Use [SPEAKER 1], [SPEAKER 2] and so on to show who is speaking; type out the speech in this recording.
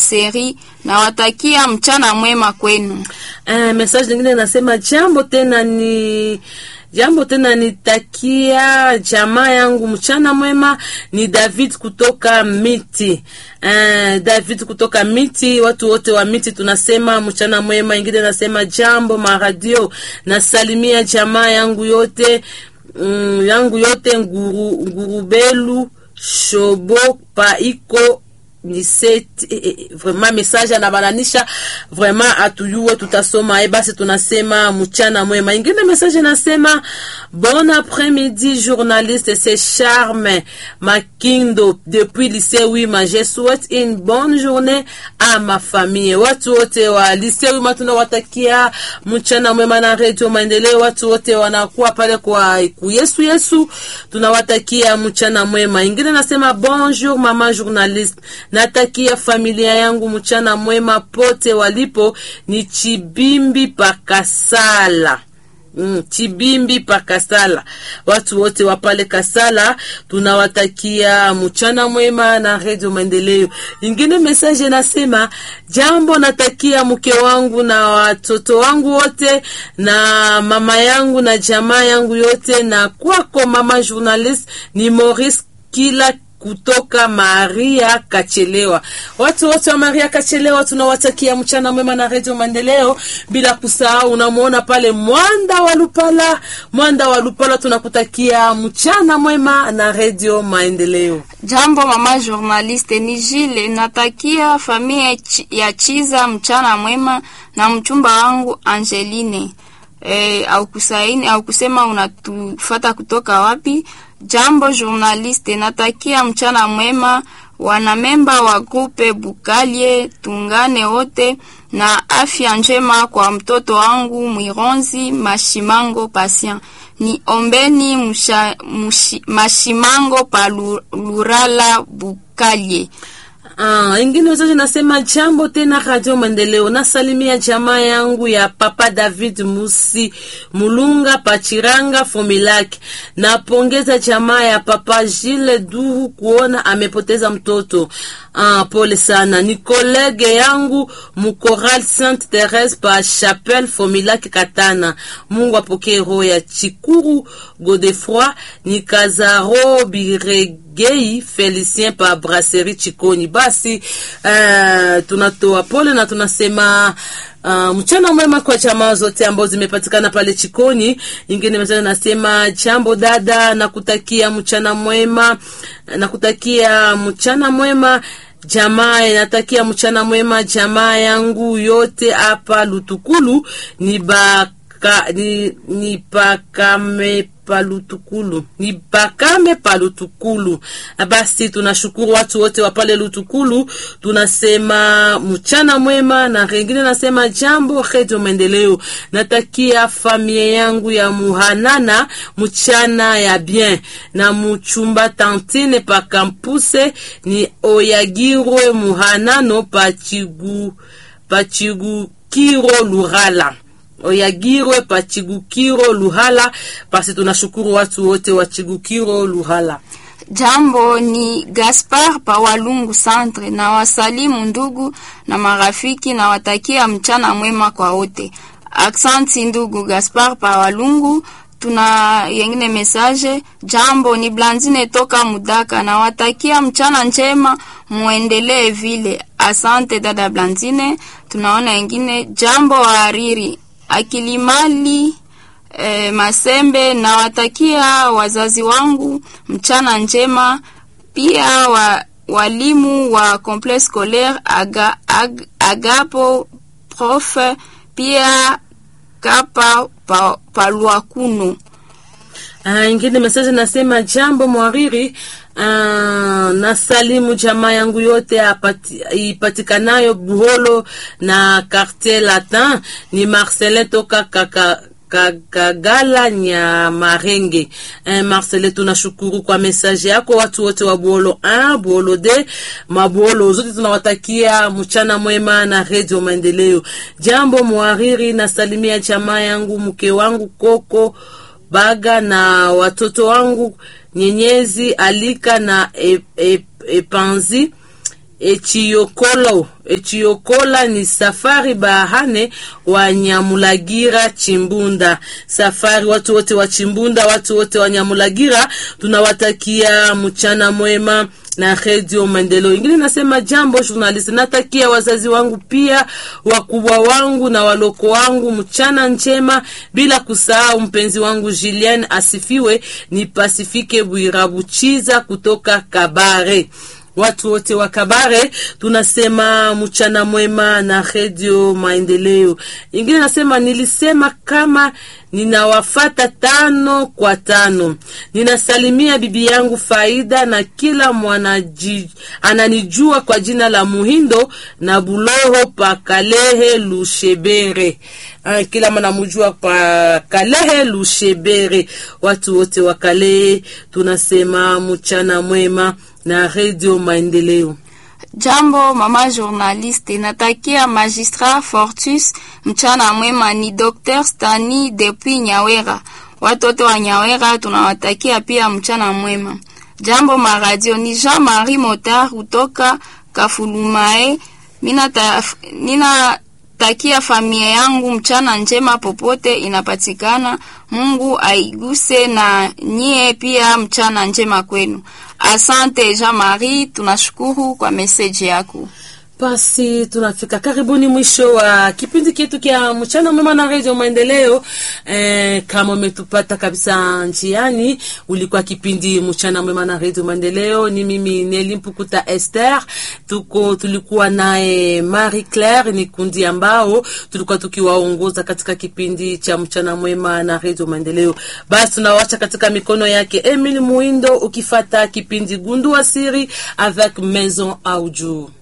[SPEAKER 1] Brasserie. Nawatakia mchana mwema kwenu.
[SPEAKER 2] Uh, message nyingine nasema jambo tena ni jambo tena nitakia jamaa yangu mchana mwema. Ni David kutoka Miti. Uh, David kutoka Miti, watu wote wa Miti tunasema mchana mwema. Ingine nasema jambo maradio, nasalimia jamaa yangu yote mm, yangu yote nguru, ngurubelu shobo paiko ni set eh, eh, vraiment message anabananisha vraiment atuyue tutasoma e basi tunasema mchana mwema ingine message nasema bon après-midi journaliste c'est Charme Makindo depuis lycée Wima je souhaite une bonne journée à ma famille watu wote wa lycée Wima tunawatakia mchana mwema na radio maendeleo watu wote wanakuwa pale kwa kuyesu yesu tunawatakia mchana mwema ingine nasema bonjour mama journaliste natakia familia yangu mchana mwema pote walipo ni Chibimbi Pakasala. Mm, Chibimbi Pakasala, watu wote wa pale Kasala tunawatakia mchana mwema na redio Maendeleo. Ingine message nasema jambo, natakia mke wangu na watoto wangu wote na mama yangu na jamaa yangu yote, na kwako mama journalist ni Maurice kila kutoka Maria Kachelewa. Watu wote wa Maria Kachelewa tunawatakia mchana mwema na redio Maendeleo, bila kusahau unamwona pale Mwanda wa Lupala. Mwanda wa Lupala tunakutakia mchana mwema na redio Maendeleo.
[SPEAKER 1] Jambo mama journaliste, ni Jile. Natakia familia chi- ya Chiza mchana mwema na mchumba wangu Angeline. E, au kusaini au kusema unatufata kutoka wapi? Jambo journaliste, natakia mchana mwema wanamemba wa grupe Bukalie, tungane wote na afya njema kwa mtoto wangu Mwironzi Mashimango Patient. Ni ombeni musha, mushi, Mashimango pa Lu- Lurala Bukalie.
[SPEAKER 2] Ah, ingine wazazi nasema jambo tena Radio Maendeleo. Nasalimia jamaa yangu ya Papa David Musi Mulunga Pachiranga Fomilaki. Napongeza jamaa ya Papa Gilles Duru kuona amepoteza mtoto. Ah, pole sana. Ni kolege yangu Mukoral Sainte Therese pa Chapelle Fomilaki Katana. Mungu apokee roho ya Chikuru Godefroy ni Kazaro Birege Gei Felicien pa Brasserie Chikoni. Basi uh, tunatoa pole na tunasema uh, mchana mwema kwa jamaa zote ambazo zimepatikana pale Chikoni. Ingine message nasema jambo dada, nakutakia mchana mwema, nakutakia mchana mwema jamaa natakia mchana mwema jamaa yangu yote hapa Lutukulu ni baka, ni, ni pakame palutukulu ni bakame palutukulu. Basi tunashukuru watu wote wa pale Lutukulu, tunasema mchana mwema, na rengine nasema jambo redio maendeleo. Natakia familia yangu ya muhanana mchana ya bien na muchumba tantine pa kampuse ni oyagirwe muhanano pachigu pachigukiro lurala oyagirwe pachigukiro luhala. Basi tunashukuru watu wote wa chigukiro luhala.
[SPEAKER 1] Jambo ni Gaspar pa Walungu Centre, na wasalimu ndugu na marafiki na watakia mchana mwema kwa wote. Aksanti ndugu Gaspar pa Walungu. Tuna yengine message. Jambo ni Blandine toka Mudaka, na watakia mchana njema, muendelee vile. Asante dada Blandine. Tunaona yengine jambo hariri akilimali e, Masembe na watakia wazazi wangu mchana njema, pia wa, walimu wa complexe scolaire aga, ag, Agapo prof pia kapa pa, palwakuno
[SPEAKER 2] Ah, ingine message nasema jambo mwariri. Ah, nasalimu jamaa yangu yote apati, ipatikanayo Buholo na Quartier Latin. Ni Marcelin toka kaka Kagala nya Marenge. Eh, Marcele, tunashukuru kwa message yako. Watu wote wa Buolo 1, Buolo D, mabuolo zote tunawatakia mchana mwema na Radio Maendeleo. Jambo mwariri, nasalimia jamaa yangu, mke wangu Koko Baga na watoto wangu Nyenyezi Alika na e, e, Epanzi Echiyokolo Echiyokola ni Safari Bahane wa Nyamulagira Chimbunda. Safari watu wote wa Chimbunda, watu wote wa Nyamulagira, tunawatakia mchana mwema na redio maendeleo. Ingine nasema jambo journalist, natakia wazazi wangu pia wakubwa wangu na waloko wangu mchana njema, bila kusahau mpenzi wangu Julien asifiwe, ni Pasifike Bwirabuchiza kutoka Kabare watu wote wa Kabare tunasema mchana mwema na redio maendeleo. Ingine nasema nilisema kama ninawafata tano kwa tano. Ninasalimia bibi yangu Faida na kila mwanaji ananijua kwa jina la Muhindo na Buloho pa Kalehe Lushebere. Ah, kila mwanamjua pa Kalehe Lushebere. Watu wote wa Kalehe tunasema mchana mwema na redio maendeleo.
[SPEAKER 1] Jambo mama journaliste, natakia magistrat Fortus mchana mwema. Ni Dr Stani depuis Nyawera. Watoto wa Nyawera tunawatakia pia mchana mwema. Jambo maradio, ni Jean Marie Motar kutoka Kafulumae. Mina, ta, nina takia familia yangu mchana njema popote inapatikana. Mungu aiguse na nyie pia, mchana njema kwenu. Asante Jean Marie, tunashukuru kwa meseji yako.
[SPEAKER 2] Basi tunafika karibuni mwisho wa kipindi chetu kya mchana mwema na redio maendeleo. Eh, kama umetupata kabisa njiani, ulikuwa kipindi mchana mwema na redio maendeleo. Ni mimi Neli Mpukuta Esther, tuko tulikuwa naye Marie Claire, ni kundi ambao tulikuwa tukiwaongoza katika kipindi cha mchana mwema na redio maendeleo. Basi tunawacha katika mikono yake Emile Muindo, ukifata kipindi gundua siri avec Maison Audio.